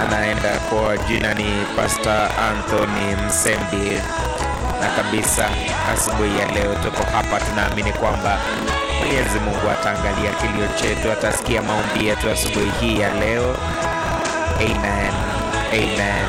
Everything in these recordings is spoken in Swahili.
anaenda kwa jina ni Pastor Anthony Msembi, na kabisa asubuhi ya leo tuko hapa, tunaamini kwamba Mwenyezi Mungu ataangalia kilio chetu, atasikia maombi yetu asubuhi hii ya leo. Amen. Amen.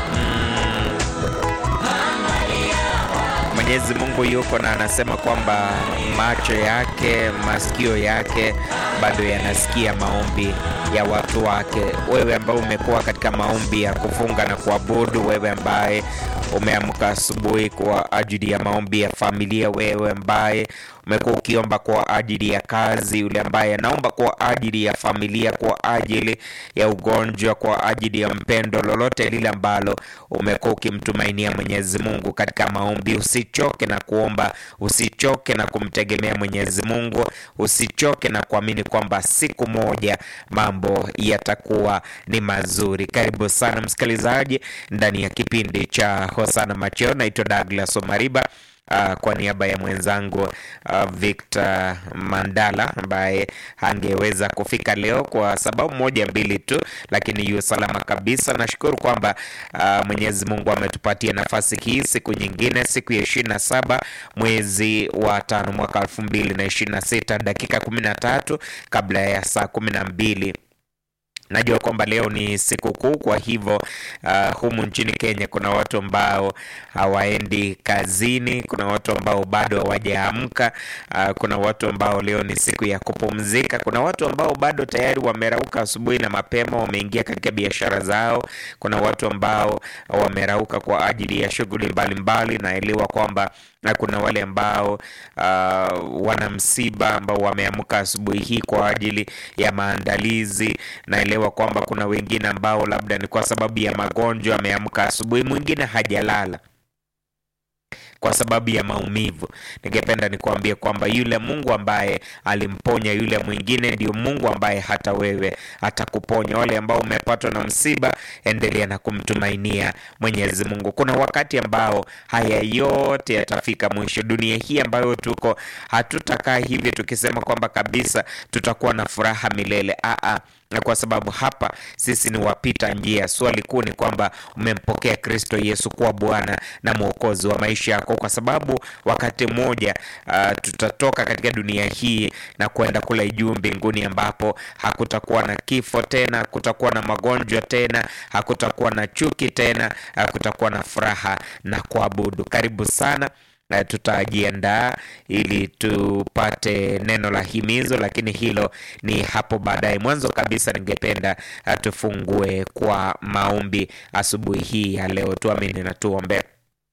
Mwenyezi Mungu yuko na anasema kwamba macho yake, masikio yake bado yanasikia maombi ya watu wake. Wewe ambaye umekuwa katika maombi ya kufunga na kuabudu, wewe ambaye umeamka asubuhi kwa ajili ya maombi ya familia, wewe ambaye umekuwa ukiomba kwa ajili ya kazi, yule ambaye anaomba kwa ajili ya familia, kwa ajili ya ugonjwa, kwa ajili ya mpendo, lolote lile ambalo umekuwa ukimtumainia Mwenyezi Mungu katika maombi, usichoke na kuomba, usichoke na kumtegemea Mwenyezi Mungu, usichoke na kuamini kwamba siku moja mambo yatakuwa ni mazuri. Karibu sana msikilizaji ndani ya kipindi cha Hosana Macheo. Naitwa Douglas Omariba. Uh, kwa niaba ya mwenzangu uh, Victor Mandala ambaye hangeweza kufika leo kwa sababu moja mbili tu, lakini yu salama kabisa. Nashukuru kwamba uh, Mwenyezi Mungu ametupatia nafasi hii siku nyingine, siku ya ishirini na saba mwezi wa tano mwaka elfu mbili na ishirini na sita dakika kumi na tatu kabla ya saa kumi na mbili. Najua kwamba leo ni siku kuu, kwa hivyo uh, humu nchini Kenya kuna watu ambao hawaendi kazini, kuna watu ambao bado hawajaamka, uh, kuna watu ambao leo ni siku ya kupumzika, kuna watu ambao bado tayari wamerauka asubuhi na mapema, wameingia katika biashara zao, kuna watu ambao wamerauka kwa ajili ya shughuli mbalimbali. Naelewa kwamba na kuna wale ambao uh, wana msiba ambao wameamka asubuhi hii kwa ajili ya maandalizi. Naelewa kwamba kuna wengine ambao labda ni kwa sababu ya magonjwa ameamka asubuhi, mwingine hajalala kwa sababu ya maumivu. Ningependa nikuambie kwamba yule Mungu ambaye alimponya yule mwingine ndio Mungu ambaye hata wewe atakuponya. Wale ambao umepatwa na msiba, endelea na kumtumainia Mwenyezi Mungu. Kuna wakati ambao haya yote yatafika mwisho. Dunia hii ambayo tuko, hatutakaa hivi tukisema kwamba kabisa tutakuwa na furaha milele. Aa, na kwa sababu hapa sisi ni wapita njia. Swali kuu ni kwamba umempokea Kristo Yesu kuwa Bwana na Mwokozi wa maisha yako, kwa sababu wakati mmoja uh, tutatoka katika dunia hii na kwenda kule juu mbinguni, ambapo hakutakuwa na kifo tena, hakutakuwa na magonjwa tena, hakutakuwa na chuki tena, hakutakuwa na furaha na kuabudu. Karibu sana. Uh, tutajiandaa ili tupate neno la himizo, lakini hilo ni hapo baadaye. Mwanzo kabisa, ningependa uh, tufungue kwa maombi asubuhi hii ya leo. Tuamini na tuombe.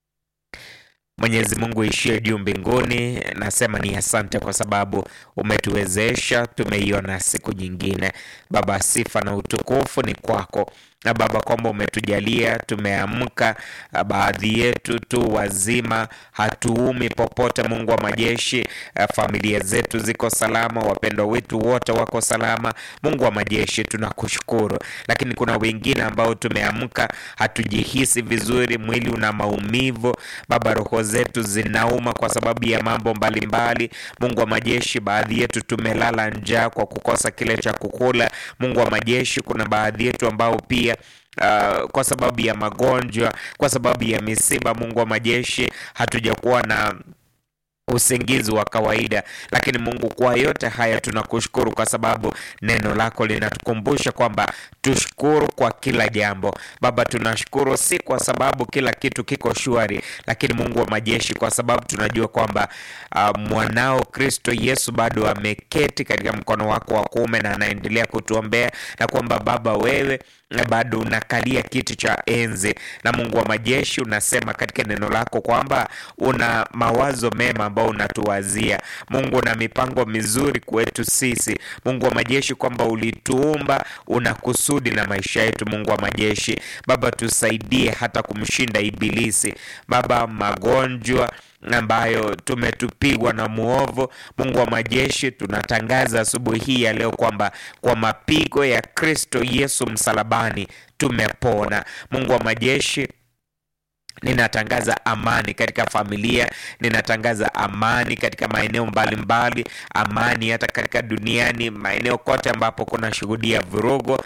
Mwenyezi Mungu ishie juu mbinguni, nasema ni asante kwa sababu umetuwezesha, tumeiona siku nyingine. Baba, sifa na utukufu ni kwako na Baba, kwamba umetujalia tumeamka, baadhi yetu tu wazima, hatuumi popote. Mungu wa majeshi, familia zetu ziko salama, wapendwa wetu wote wako salama. Mungu wa majeshi, tunakushukuru. Lakini kuna wengine ambao tumeamka, hatujihisi vizuri, mwili una maumivu Baba, roho zetu zinauma kwa sababu ya mambo mbalimbali. Mungu wa majeshi, baadhi yetu tumelala njaa kwa kukosa kile cha kukula. Mungu wa majeshi, kuna baadhi yetu ambao pia Uh, kwa sababu ya magonjwa, kwa sababu ya misiba, Mungu wa majeshi, hatujakuwa na usingizi wa kawaida. Lakini Mungu, kwa yote haya tunakushukuru kwa sababu neno lako linatukumbusha kwamba tushukuru kwa kila jambo. Baba, tunashukuru si kwa sababu kila kitu kiko shwari, lakini Mungu wa majeshi, kwa sababu tunajua kwamba uh, mwanao Kristo Yesu bado ameketi katika mkono wako wa kuume na anaendelea kutuombea, na kwamba Baba wewe bado unakalia kiti cha enzi, na Mungu wa majeshi unasema katika neno lako kwamba una mawazo mema ambao unatuwazia Mungu, una mipango mizuri kwetu sisi Mungu wa majeshi, kwamba ulituumba una kusudi na maisha yetu. Mungu wa majeshi, Baba tusaidie hata kumshinda Ibilisi Baba, magonjwa ambayo tumetupigwa na muovu. Mungu wa majeshi, tunatangaza asubuhi hii ya leo kwamba kwa mapigo ya Kristo Yesu msalabani tumepona. Mungu wa majeshi Ninatangaza amani katika familia, ninatangaza amani katika maeneo mbalimbali, amani hata katika duniani, maeneo kote ambapo kuna shuhudia vurugu.